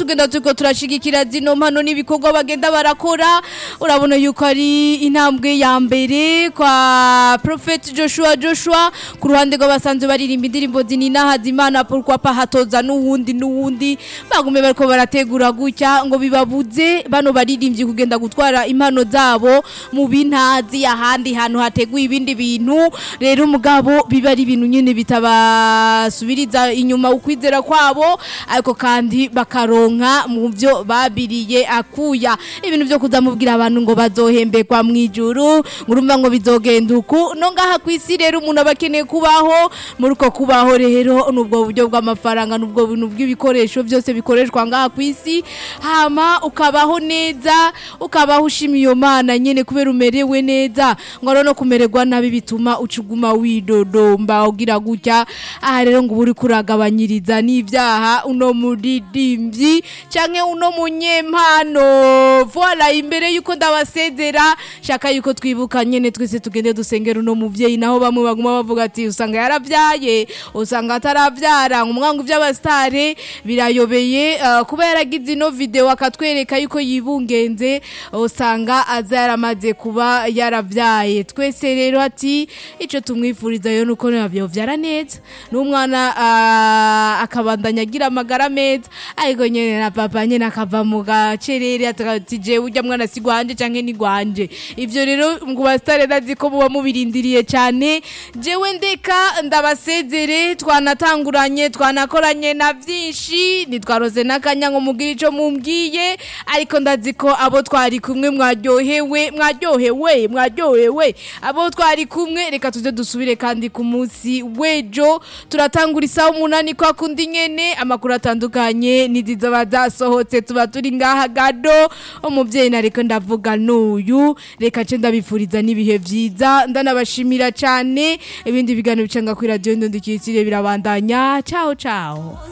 tugenda turiko turashigikira zino mpano n'ibikorwa bagenda barakora urabona yuko ari intambwe ya mbere kwa Prophet Joshua Joshua ku ruhande rw'abasanzwe baririmba indirimbo zinina hazimana pourquoi pas hatoza n'uwundi n'uwundi bagume bariko barategura gutya ngo bibabuze bano baririmbyi kugenda gutwara impano zabo mu bintazi ahandi hantu hateguye ibindi bintu rero umugabo biba ari ibintu nyine bitabasubiriza inyuma ukwizera kwabo ariko kandi bakaronka mu byo babiriye akuya ibintu byo kuzamubwira abantu ngo bazohembekwa mu ijuru ngurumva ngo bizogenda uku no ngaha ku isi rero umuntu aba akeneye kubaho muri uko kubaho rero n'ubwo buryo bw'amafaranga n'ubwo bintu bw'ibikoresho byose bikoreshwa ngaha ku isi hama ukabaho neza ukabaho ushima iyo mana nyene kubera umerewe neza ngo rero no kumererwa nabi bituma ucuguma widodomba ugira gutya aha rero ngo uba uri kuragabanyiriza n'ibyaha uno muririmbyi canke uno munyempano voila imbere yuko ndabasezera shaka yuko twibuka nyene twese tugende dusengera uno muvyeyi naho bamwe baguma bavuga ati usanga yaravyaye usanga ataravyara umwangu vy'abastare birayobeye uh, kuba yaragize ino video akatwereka yuko yibungenze usanga aza yaramaze kuba yaravyaye twese rero ati ico tumwifuriza yo nuko nabyo vyara neza n'umwana uh, akabandanya agira amagara meza ariko nyene na papa nyene akava mu gacerere ati jewe urya mwana si gwanje canke ni gwanje ivyo rero ngo bastare nazi ko muba mubirindiriye cyane jewe ndeka ndabasezere twanatanguranye twanakoranye na byinshi nitwaroze n'akanya ngo mugire ico mumbwiye ariko ndazi ko abo twari kumwe mwaryohewe mwaryohewe mwaryohewe abo twari kumwe reka tuze dusubire kandi ku munsi wejo turatangura isaha umunani kwa kundi nyene amakuru atandukanye nizizo bazasohotse tuba turi ngaha gado umuvyeyi nariko ndavuga n'uyu reka ce ndabifuriza n'ibihe vyiza ndanabashimira cane ibindi biganiro bicanga kuri radio ndondikiyitire birabandanya ciao ciao